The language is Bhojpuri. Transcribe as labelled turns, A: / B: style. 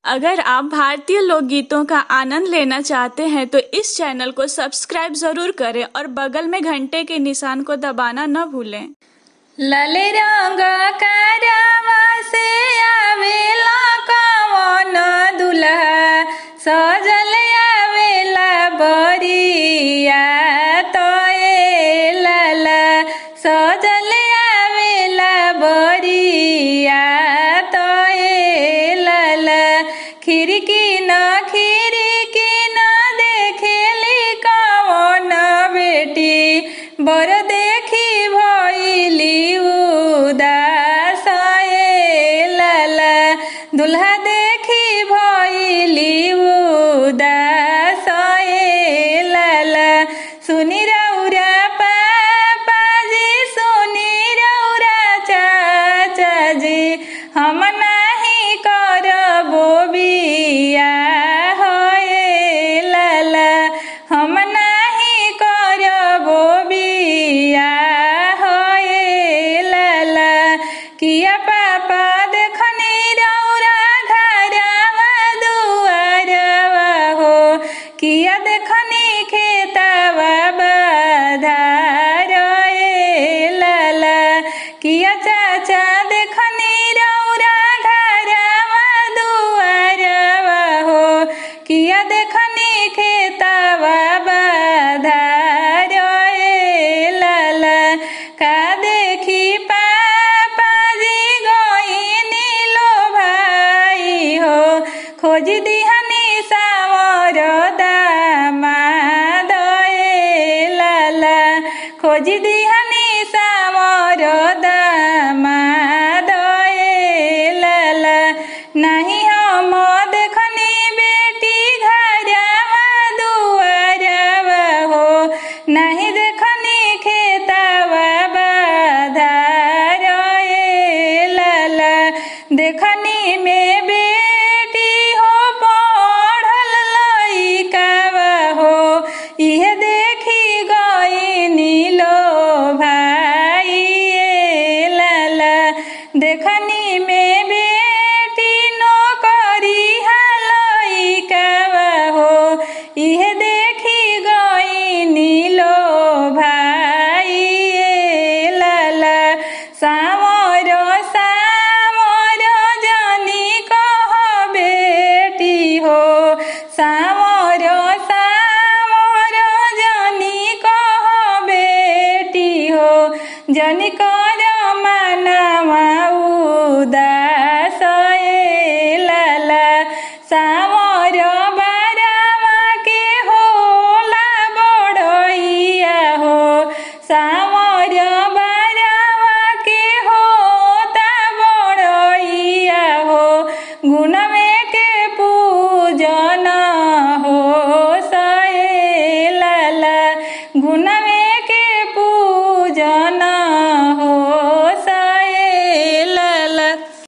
A: अगर आप भारतीय लोकगीतों का आनंद लेना चाहते हैं तो इस चैनल को सब्सक्राइब जरूर करें और बगल में घंटे के निशान को दबाना न भूलें
B: लाल रंग करवा से आवेला कवन दुल्हा सजल आवेला बरिया तोए लाला सजल आवेला बरिया तोए लाला खिड़की न खिड़की न देखेली कवन बेटी बर देखी भइली उदास ए लाला दुल्हा देखी भइली उदास ए लाला सुनी रौरा पापाजी सुनी रौरा चाचाजी हम नाही करबो बिया होए लाला हम नाही करबो बिया होए लाला किया पापा देखनी रौरा घरवा दुआरवा हो किया देखनी खेतवा बाधार ए लाला किया चाचा देखनी रौरा घरवा दुआरवा हो किया देखनी खेतवा बाधार ए लाला का देखी पापाजी गईनी लो भाई हो खोज दिहनी सावर दामाद ए लाला खोज दिहनी सावर दामाद ए लाला नहीं हम देखनी बेटी घरवा दुआरवा हो नहीं देखनी खेतवा बाधार ए लाला देखनी में बेटी हो पढ़ल लइकावा हो इहे देखी गईनी लो भाई ए लाला देखनी में बेटी नौकरी लइकावा हो इहे देखी गईनी लो भाई ए लाला सावर सावर जानी कह बेटी हो सावर सावर जानी कह बेटी हो जनी कर मनवा उदास ए लाला सावर बारवा के होला बड़ैया हो सावर बारवा के होता बड़ैया हो गुणवे के पूजन हो सए लाला गुणवे के पूजन